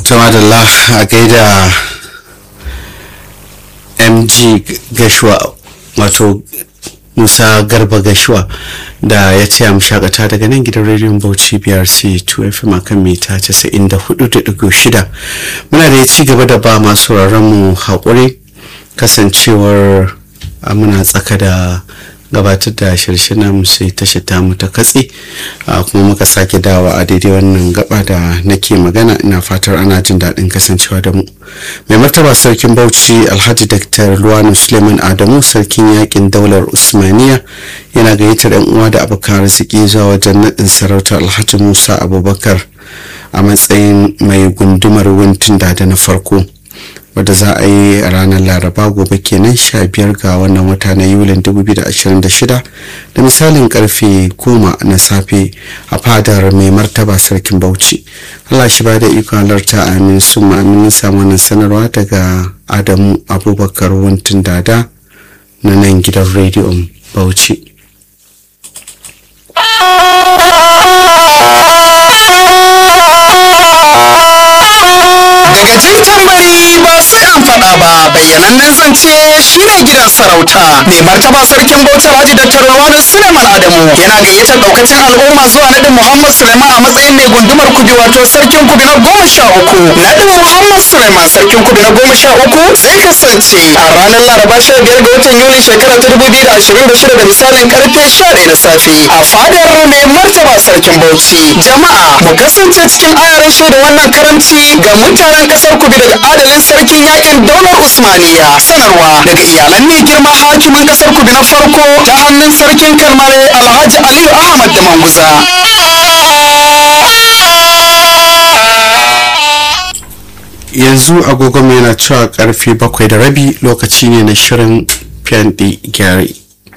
tamadalla a gaida mg gashuwa wato musa garba gashuwa da ya ce a shakata daga nan gidan rediyon bauchi brc 2fm akan mita 94.6 muna da ya ci gaba da ba masu mu haƙuri kasancewar muna tsaka da gabatar da shirshinan sai tashi ta mu ta katse kuma muka sake dawa a daidai wannan gaba da nake magana ina fatar ana jin daɗin kasancewa da mu mai martaba sarkin bauchi alhaji dr luwanu suleiman adamu sarkin yakin daular usmaniya yana gayyatar yan uwa da abokan arziki zuwa wajen naɗin sarautar alhaji musa abubakar a matsayin mai gundumar wuntin da na farko wadda za a yi a ranar laraba gobe kenan sha biyar ga wannan wata na yulin 2026 da misalin karfe goma na safe a fadar mai martaba sarkin bauchi allah shi ba da ikon halarta amin su ma'aminin samu wannan sanarwa daga adamu abubakar wuntun dada na nan gidan rediyon bauchi daga jin tambari ba sai an faɗa ba bayyanannen zance shine gidan sarauta mai martaba sarkin bauchi alhaji dr rawanu suleiman adamu yana gayyatar daukacin al'umma zuwa naɗin muhammad suleiman a matsayin mai gundumar kubi wato sarkin kubi na goma sha uku naɗin muhammad suleiman sarkin kubi na goma sha uku zai kasance a ranar laraba sha biyar ga watan yuli shekara ta dubu biyu da ashirin da shida da misalin karfe sha ɗaya na safe a fadar mai martaba sarkin bauchi jama'a mu kasance cikin ayarin shaida wannan karamci ga mutanen kasar kubi daga adalin sarkin yakin daular usmaniya sanarwa daga iyalan mai girma hakimin kasar kubi na farko ta hannun sarkin kalmare alhaji aliyu ahmad da manguza yanzu agogon yana cewa karfe bakwai da rabi lokaci ne na shirin fyanɗe gyare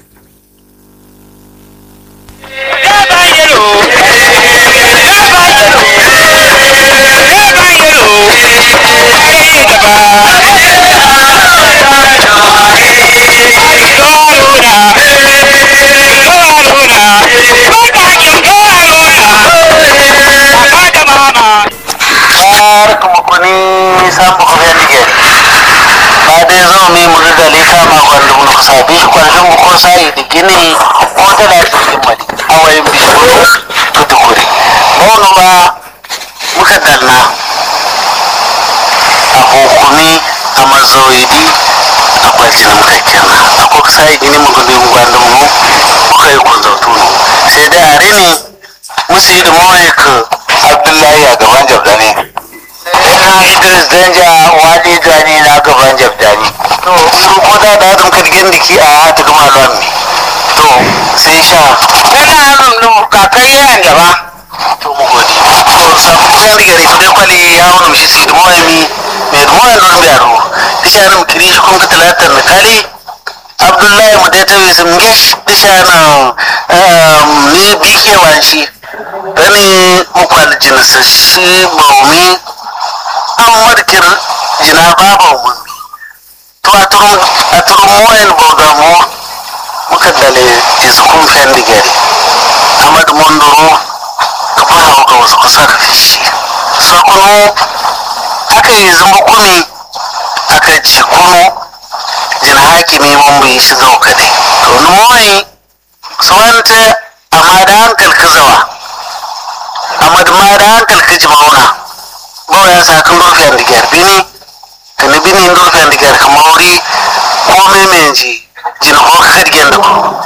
sambu ko fen ligel baade zomi mu rigali kama kwandum no sabi kwandum ko sai digini ko tala timmadi awai bisuru to dukuri bono ba muka dalna a hukumi a mazoidi a kwaljin muka kenna a ko sai gini mu gudu mu gwandum mu muka yi kunzautuno sai dai a rini musu yi da mawaiku abdullahi a gaban jabdane ina idris danja wani gani na gaban jabdani to su ko da da dum kadgen diki a hata kuma lon mi to sai sha kana hannun dum kakai yan gaba to mu godi to sabu kan diga ne kudai kwali ya wani shi sai mo mi me mo ya non biaro disha nan kiri shi kun ka talata misali abdullahi mu dai tawi sun gish disha nan ni bike wanshi gani mukwal jinsa shi baumi an markir jina baba mun to a turun a turun moyen boga mo muka dale iskun fendi gari amad mondoro ka fara ga wasu kusa ka fishi sakuno aka yi zama kumi aka ji kuno jina hakimi mun bai shi zauka ne to ni moyi suwanta amma da hankal ka zawa amma da ma da hankal ka ji mauna bawaya sakan durfiyan digar bini kani bini durfiyan digar ka mauri ko memenji jin ko ka kadigen da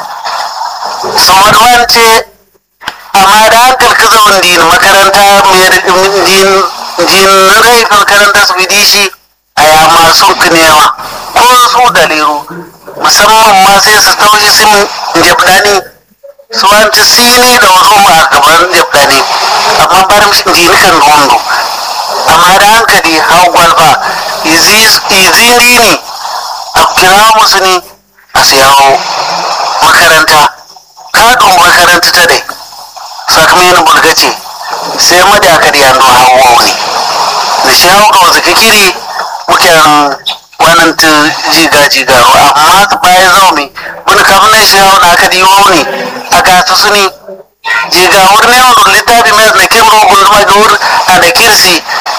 samad wance amma da hankal ka zaun din makaranta mai din din rai makaranta su bidi shi a ya masu kinewa ko su daliru musamman ma sai su taushi sun jabdani su wance sini da wasu ma a gaban jabdani amma barin din kan rondo amma da hankali hau gwalba izini ne a kira musu ne a siyawo makaranta kadun makaranta ta dai sakamakon bulgace sai madakar yando hawa ne da shi hau ga wasu kiri mukan wannan ta jiga jiga amma bayan zaune wani kafin na shi hau na aka diwo ne a gasu su ne jiga wurin yawon littafi mai na kimro gunduma ga wurin a da kirsi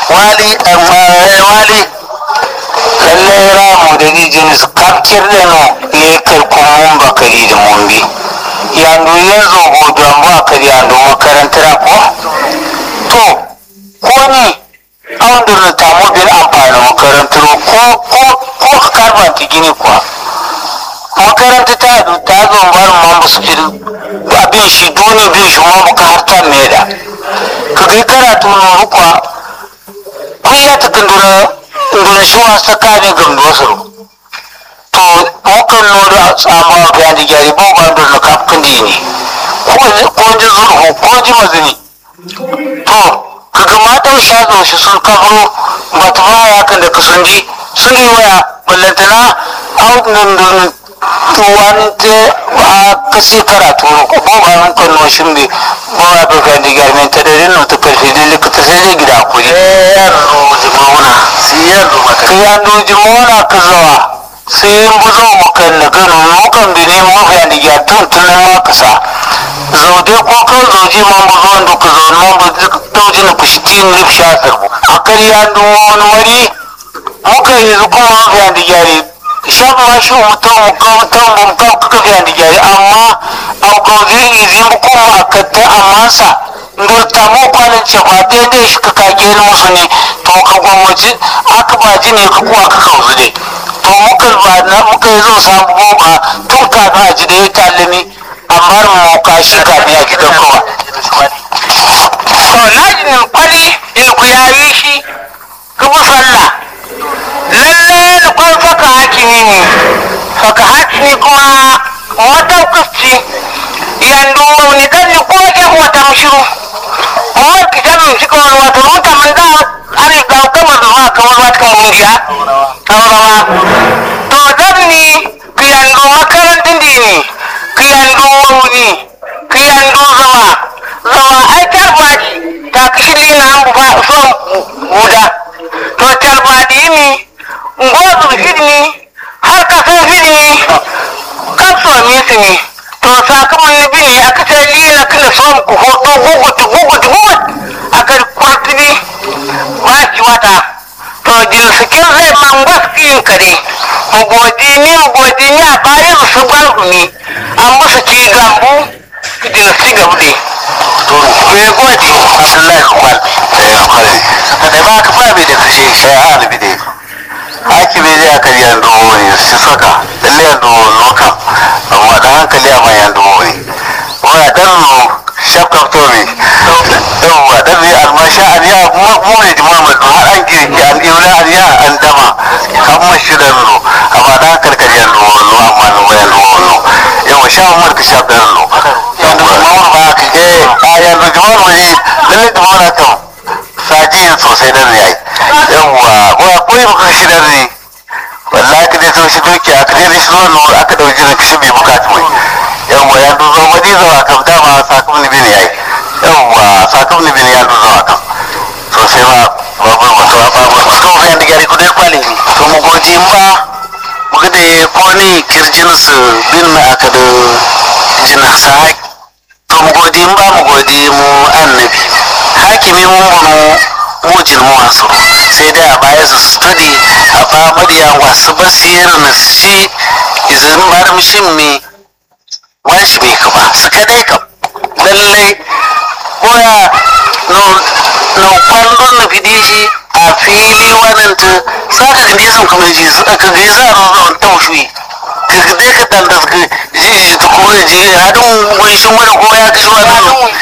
wali amma wali lallai ramu da rijin su kafkir da no ya kai kuma bakari da mumbi yanzu yanzu gobe an ba ka yanzu makarantar ko to ko ni an da ta mobin amfani makarantar ko ko ko ka karba ta gini kuwa makaranta ta ta zo bar ma musu abin shi duni bin shi ma muka harta mai da ka kai karatu na rukwa kun ya ta kandura nduna shi wa sakani gamdo su to mukan nodo a tsama ga da gyari ba ba da na kafin da ne ko ji zurhu ko ji mazini to ka ga matan shazo shi sun kafro ba ta ba ya kan da ka sun ji sun yi waya ballantana audunan wani te a kasi karatu ko ba nan kan no shin bi ba ya ba kan diga men ta dare no ta karfi da likita sai dai gida ku ne ya ro jimona sai ya ro maka ya ro jimona ka zawa sai in buzo mu kan na gano mu kan bi ne mu ga diga tun tun ma ka sa zaude ko kan zauji man buzo ndo ka zo man bu tauji na kushi tin rif sha sarbu akari ya ndo wani wari muka yi kuma ga diga shan ma shi mutum mutum mutum kuka fiye da gyari amma a gozi izin kuma a katta amma sa ndurta mu kwanan ce ba daidai shi ka kage ni musu ne to ka gwamnati aka ba ji ne ka kuwa ka kauzu ne to muka ba na muka yi zo samu goma tun kafin a ji da ya tallami amma mu ka shi kafin a gidan kowa. to na jinin kwali in ku yayi shi ka bi sallah lalle da kwan saka hakimi ne saka hakimi kuma mataukaci yandu wani kan ni ko ke wata mushiru mawar ki ta min shi kawai wata ruta man da ari ga kama zuwa kawai wata kan mungiya aurawa to dan ni ki yandu makarantin di ni ki yandu wani ki yandu zama zama ai tarbaji ta kishi na an ba son guda to tarbadi ni ngozu hidni har ka san hidni kan so mi sini to sakamakon ni bi ne aka ce lila kana son ku hoto gugut gugut gugut aka kwartini ba ki wata to jin sikin zai man wasu yin kare mu godi ni mu godi ni a bare su su gwargumi an musu ci gambu jin si gabuɗe me gwaji abdullahi kwal eh kwal da ba ka ba da kashe sai alibi dai hakimi zai aka yi yanzu ne su saka lalle yanzu loka amma da hankali a mai yanzu ne wa dan no shakka to ne yawa dan ne almasha an ya mu ne Muhammad har an girki an iura an ya an dama kan mashi da no amma da hankali yanzu no amma no yanzu no yawa sha umar ka sha dan no yanzu Muhammad ba ka eh a yanzu Muhammad ne lalle Muhammad kan sajiyin sosai da yayi yawa ba koyi baka shi da ne wallahi ka dai so shi doki aka dai shi zuwa nuru aka dauki da kishi bai bukatu mai yawa ya duzo wani zuwa kam dama sakam ni bin yayi yawa sakam ni bin ya duzo kam sosai ba babu wasu babu suka fi yadda gari kudai kwali ne to mu godi ba mu ga da ko ni kirjin su bin na aka da jina sa to mu godi ba mu godi mu annabi hakimi mun bunu mujin mu wasu sai dai a baya su study a ba madiya wasu basir na shi izin marmishin mi wajibi ka ba su kadai kam lallai koya no no kwallon na fidi shi a fili wannan ta saka ga nisan kuma ji ka ga za a zo taushi ka ga dai ka tandas ka ji ji ta ko ji hadin gunshin wani ko ya kashi wani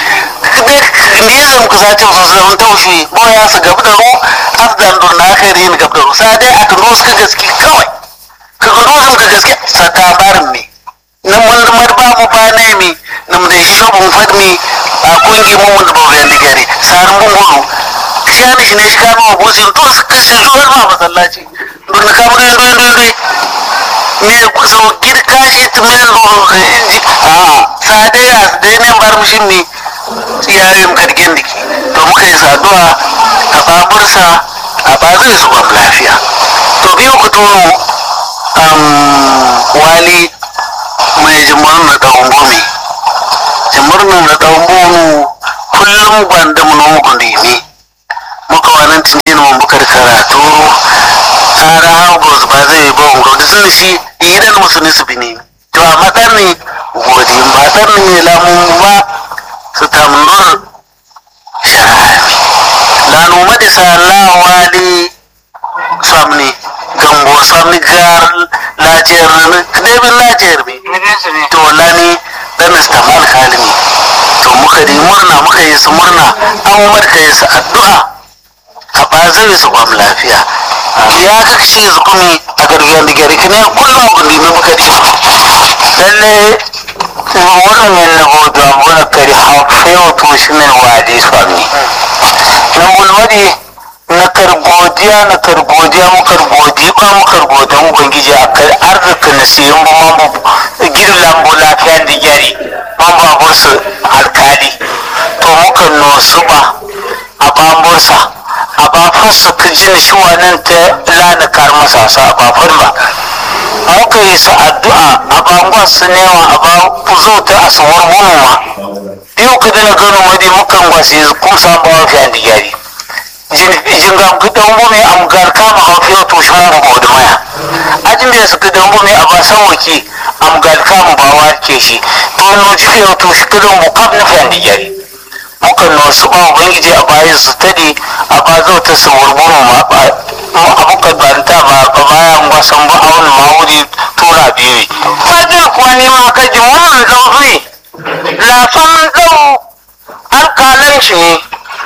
nizam ka sace su zama taushi ko ya su gabu da ru afdan don na kai rin gabu da ru sa dai aka nus ka gaske kawai ka ga nusam ka gaske saka barin ne na mun mar ba mu ba ne mi na mu da shi shobun fadmi a kungi mu mun da ba yan digare sarin mun gudu shi ne shi ne shi kama wa bosin to su kashe zuwar ma masallaci don ka mu don don don ne ku so girka shi tumin ruhu inji a sa dai a dai ne bar mushin ne yayin kargen diki to muka yi saduwa a babursa a ba zai su gwam lafiya to biyu ku tono wali mai jimar na ɗan bomi jimar na ɗan bomu kullum gwanda mu nomu gundimi muka wannan tunjin mun bukar karatu tsara hagos ba zai yi ba ungo da sun shi idan musulmi su bi ne to a matsar ne godi ba tsar ne lamun ba su tamnur sharami lanu madi sallah wali samni gambo samni gar lajiyar kadebin lajiyar bi to lani dan istamal kalimi to muka yi murna muka yi su murna an marka yi su addu'a a bazin su kwam lafiya ya ga shi su kumi a gargayen da gari kane kullum gundi mai muka di lalle wannan yin na bodo a muna kari hafewa to shi ne wadi swami na mulwadi na kargodiya na kargodiya mu kargodi ba mu kargodiya mu ubangiji a kai arzika na siyan bu man bu gidan lambu lafiya da gyari man babur su alkali to muka nosu ba a bambursa a bafarsa ka jin shi wannan ta lana kar masa sa a bafar ba muka yi su addu'a a bangon su newa a ba zo ta a sawar ma yau ka dana gano wadi mukan gwasi kuma samu bawa fiye da gyari jingam gidan bumi am gar kama am fiyo to shan ba da maya ajin da su gidan bumi a ba san waki am gar kama ba wa ke shi to no ji fiyo to shi gidan bu kaf na fan digari mukan no su ba ubangiji a bayan su tadi a ba zo ta su wurburu ma ba abuka banta ba ba bayan ba san ba awon ma wuri tura biyu fajin kuwa ne ma ka ji mun dauki lafan dau alkalan shi ne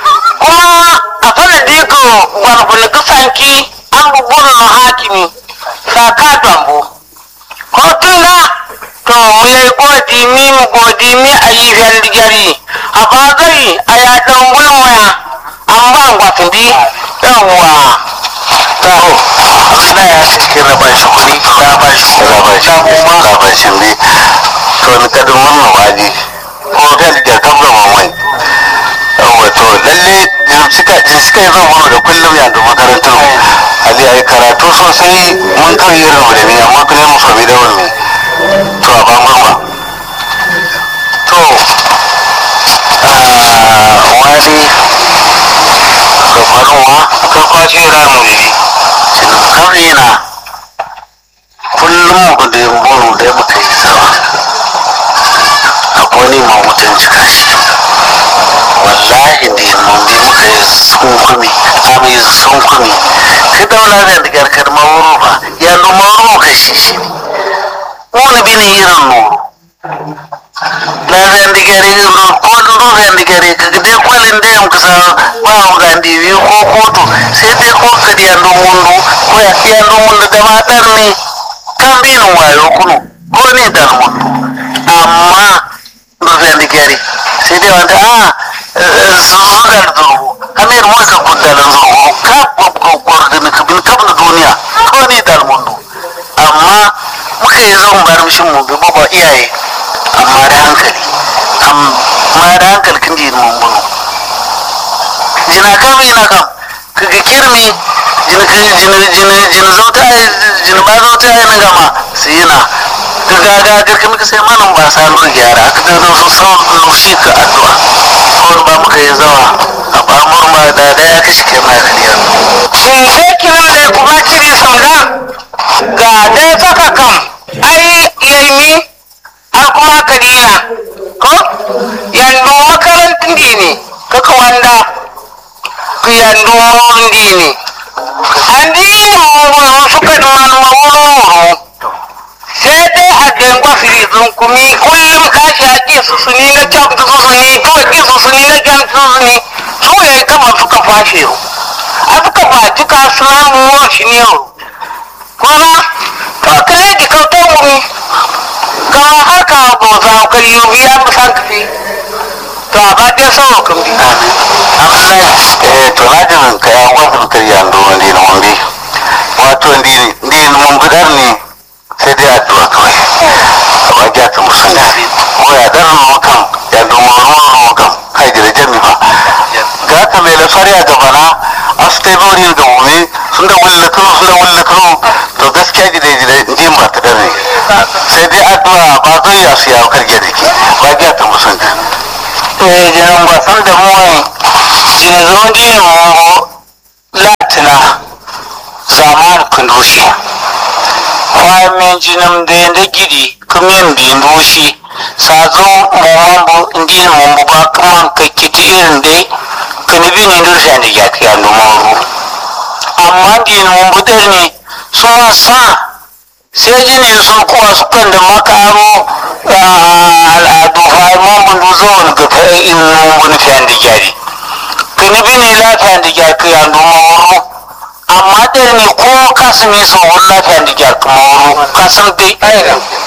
kuma a sanadi ko gwargwani kusanki an bubun na hakimi saka tambo ko tuna to mu yi godi mi mu godi mi a yi gari a bagari a ya dan gulmaya an ba gwatin di yawwa taho na ya cikin na bashi kuɗi na bashi kuɗi na bashi kuma na bashi ne to ni kadin mun waje ko da da kabla mamai wato lalle suka suka yi zama da kullum ya da makarantar mu ali ai karatu sosai mun kan yi rabu da ni amma kuma mu fami da wani to a bangon ba to wani ka faruwa ka kwashe ramu ne kawai na kullum mu da yambonu da muka yi sama akwai ne ma mutunci kashi wallahi da mun bi muka yi sunkumi ami sunkumi ka daula da digar karma wuro ba ya luma wuro ka shi shi wani bi ne irin nuru na zan digare ko duru zan digare ka dai kwalin da yam kasa ba mu ga ndiwi ko kotu sai dai ko ka di yandu mundu ko ya yandu mundu da ma dar ne kan bi nun wayo kunu ko ne dar mundu amma duru zan digare sai dai wanda a zugar zurgu amir mulka kuddalan zurgu ka gwaggwar da nika bin kam da duniya ko ne dal mundu amma muka yi zan bar mishin mu bi baba iyaye amma da hankali amma da hankali kin ji mun bunu jina kam ina kam kaga kirmi jina jina jina jina zauta jina ba zauta ai na gama sai yana kaga ga garka muka sai manan ba sa lura gyara aka da zo sau lushi ka addu'a kawai ba muka yi zawa a ba murma da da ya kashi ke ma kariya shin sai kira da kuma kiri sauda ga dai saka kam ai yayi har kuma kadina ko yandu makarantun dini kaka wanda ku yandu wurin dini andi mu suka man mawuru sai dai a gangwa firizun kumi kullum kashi a ƙi su suni na can su suni to ƙi su suni na can su suni su ne kama suka fashe yau a suka faci kasuwan mu shi ne yau kuma to kare ki kautar wuri ga haka ba za ka yi biya mu san kafi to a ba dai sawa kan bi eh to na jin ka ya gwafu ka ya ndo ndi na mun bi wato ndi ndi mun bidar ne sai dai addu'a kawai a ba ja ta musulmi ko ya dar mu kan ya ndo mu mu kan kai da jami fa ga ka mai lafari a gabana astai bori ga mu sun da wulla kano sun da wulla kano to gaskiya gida gida jin ba ta dare sai dai addu'a ba zai ya su ya karge da ke ba ja ta musulmi eh jiran ba san da mu jini zondi mo latina zaman kundushi fa men jinam de nda gidi kumin bi ndushi sazo momambu ndin mombu ba kaman ka kiti irin dai kani bi ni ndur sandi ya ki andu moru amma din mombu der ni so sa sai jini su kuwa su kan da makaro al'adu fa mombu ndu zo ni ga fa in mombu ni fi andi jari kani bi ni lafiya andi jari ki andu moru amma der ni ko kasu ni so wala lafiya andi jari ki moru kasan dai